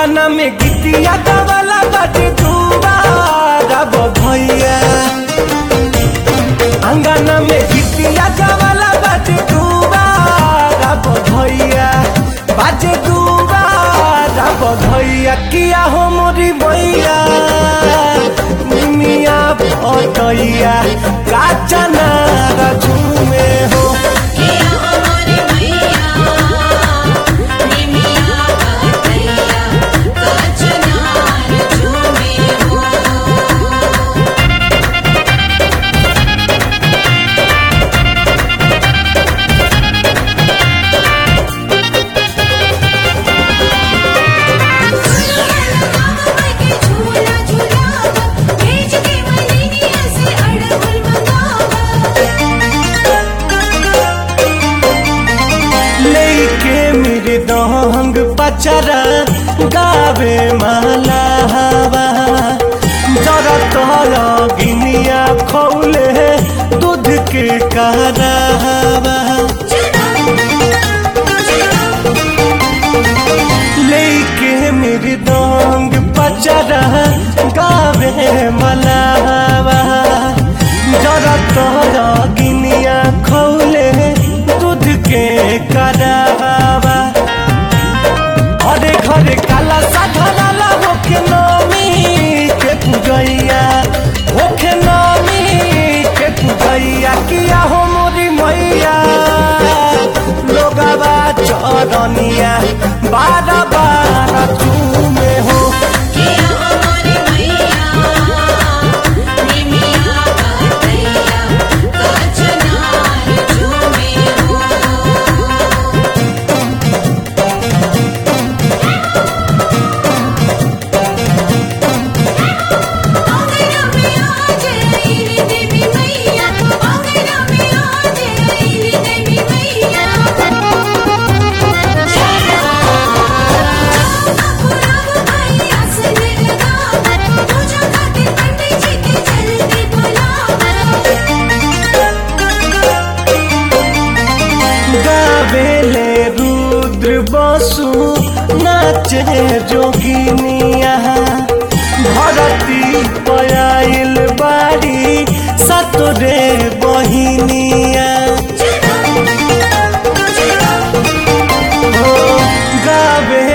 अंगना में गिटिया गवाला बाटे दुबारा भैया अंगना में गिटिया गवाला बाटे दुबारा भैया बाजे दुबारा भैया किया हो मोरी भैया निमिया पटैया काचना झूमे हो किया हमारे भैया निमिया भैया कचनार झूमे हो झूला झूलावा भेज के मलिनिया से अड़हुल लेके मेरे दहंग पचरा गावे माला हवा जरा तोरा गिनिया खौले दूध के करावा लेके मेरे दहंग पचरा गावे माला हवा जरा तोरा गिनिया खौले दूध के करावा घरे घरे काला साधनाला होके नमी के पूजैया होके नमी के पूजैया किया हो मोरी मैया लोगवा चरनिया बारा बारा चूमे हो किया हमारे भैया निमिया भैया कचनार झूमे हो अंगना में आज आईली देवी मैया अंगना में आज आईली देवी मैया पुराव भैया से लगावा पूजा खातिर पंडित जी के जल्दी बुलावा गावेले रुद्र बसु नाचे जोगिनिया भरती पयाइल बाड़ी सतरे बहिनिया हो गावे